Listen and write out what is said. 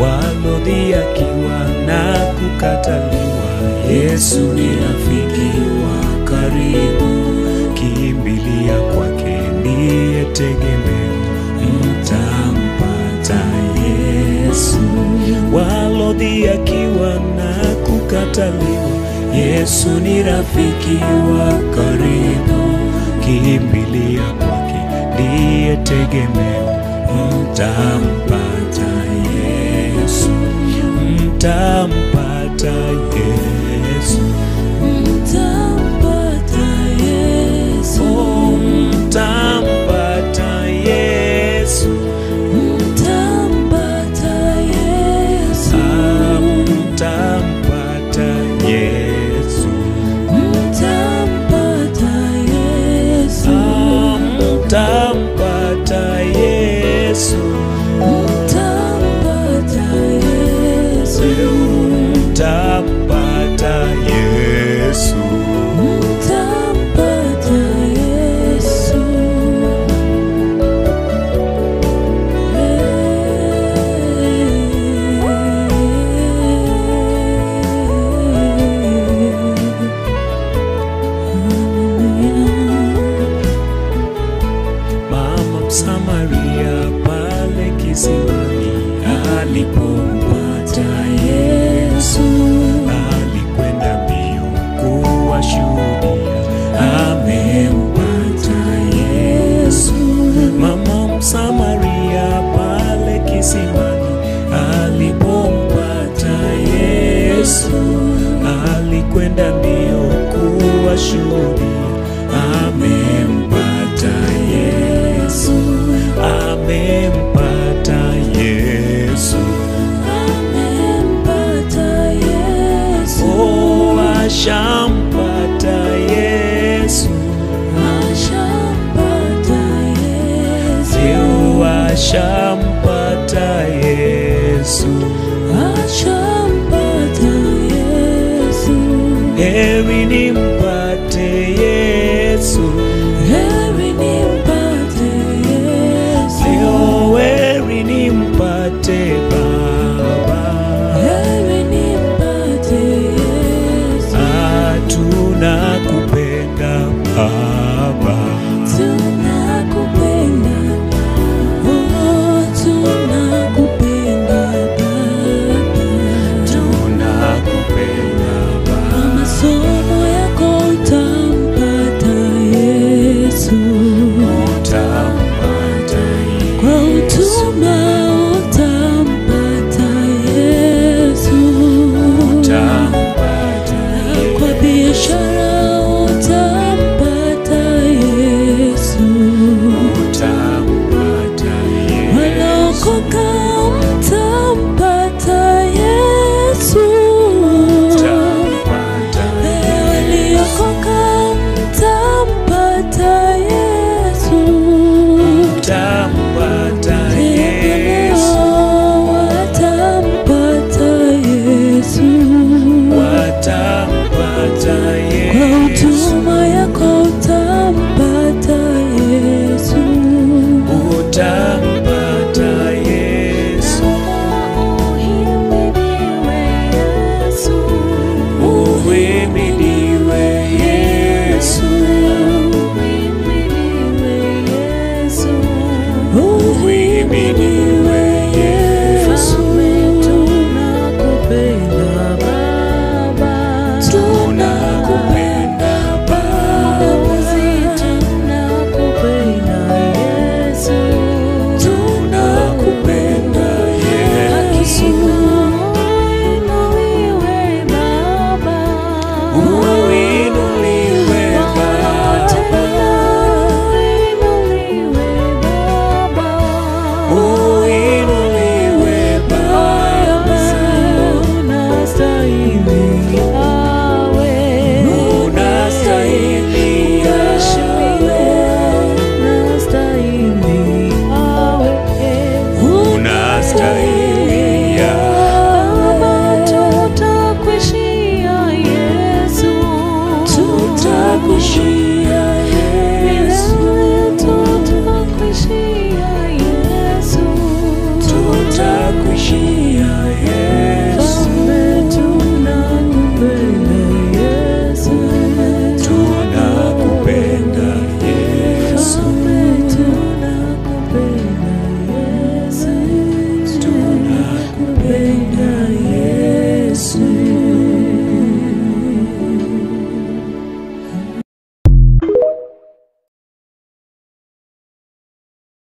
walodhihakiwa na kukataliwa. Yesu ni rafiki wa karibu, kimbilia kwake ndiye tegemeo, mtampata Yesu. Walodhihakiwa na kukataliwa, Yesu ni rafiki wa karibu, kimbilia kwake ndiye tegemeo, mtampata Yesu, mtampata Yesu, Mtampata Yesu, oh, mtampata Yesu, mtampata Yesu, ah, mtampata Yesu, mtampata Yesu, ah, mtampata Yesu, mtampata Yesu, mtampata Yesu. mtampata Yesu. Mama Msamaria pale kisimani alipompata Yesu, alikwenda mbio kuwashuhudia amempata Yesu. Mama Msamaria pale kisimani alipompata Yesu, alikwenda mbio kuwashuhudia amempata Yesu, amempata Yesu, Amempata Yesu. oh, ashampa